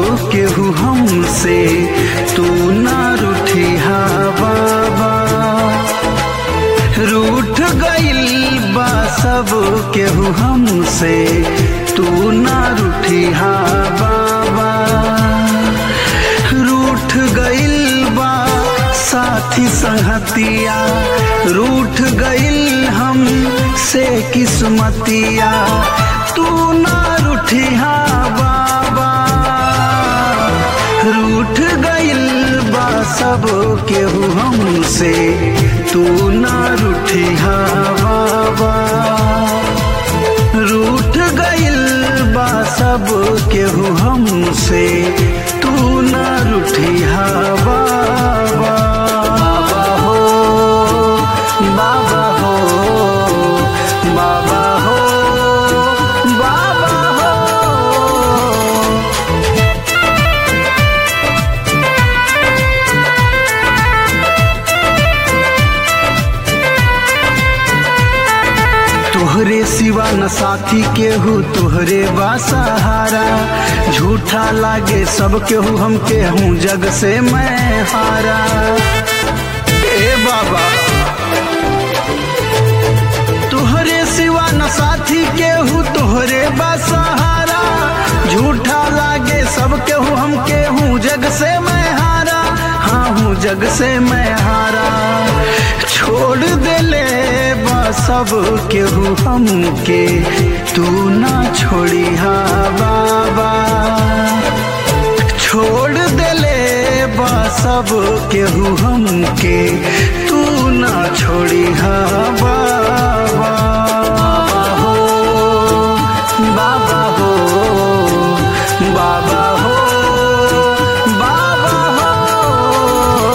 केहू हमसे तू ना रूठी हा बाबा रूठ गइल बा सब केहू हमसे तू ना रूठी हा बाबा रूठ गइल बा साथी संगतिया रूठ गइल हम से किस्मतिया तू ना रूठिया बाबा रूठ गइल बा सब केहू हमसे तू ना रूठिया बाबा रूठ गइल बा सब केहू हमसे तू ना रूठिया बाबा बाबा हो बाबा हो बाबा हो बाबा हो तोहरे सिवा न साथी केहू तोहरे बा सहारा झूठा लागे सब केहू हम केहू जग से मैं हारा ए बाबा तोहरे सिवा न साथी केहू तोहरे बा सहारा झूठा लागे सब केहू हम केहू जग से मैं हारा हाँ हूँ जग से मैं हारा छोड़ देले बा सब केहू हमके तू ना छोड़ी हा बाबा छोड़ देले बा सब केहू हमके तू ना छोड़ी हा बाबा हो बाबा हो बाबा हो बाबा हो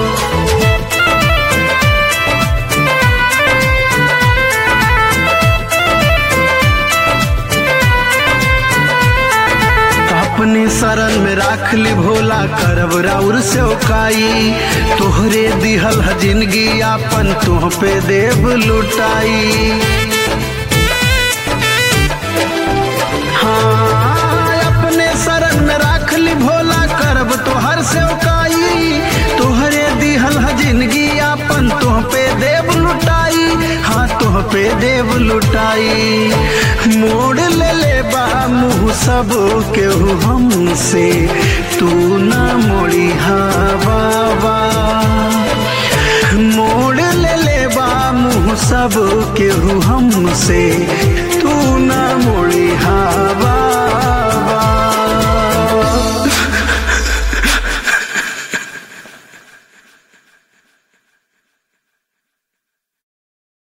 अपने शरण में राख ली भोला करब राउर से ओकाई तोहरे दिहल ह जिंदगी आपन तुह पे देव लुटाई हाँ अपने शरण में राख ली भोला करब तोहर से ओकाई तोहरे दिहल ह जिंदगी आपन तुह पे देव लुटाई हाँ तुह पे देव लुटाई मोड़ ले ले बा मुँह सब केहू हमसे तू ना मोड़ी हाँ बाबा मोड़ ले ले बा मुँह सब केहू हमसे तू ना मोड़ी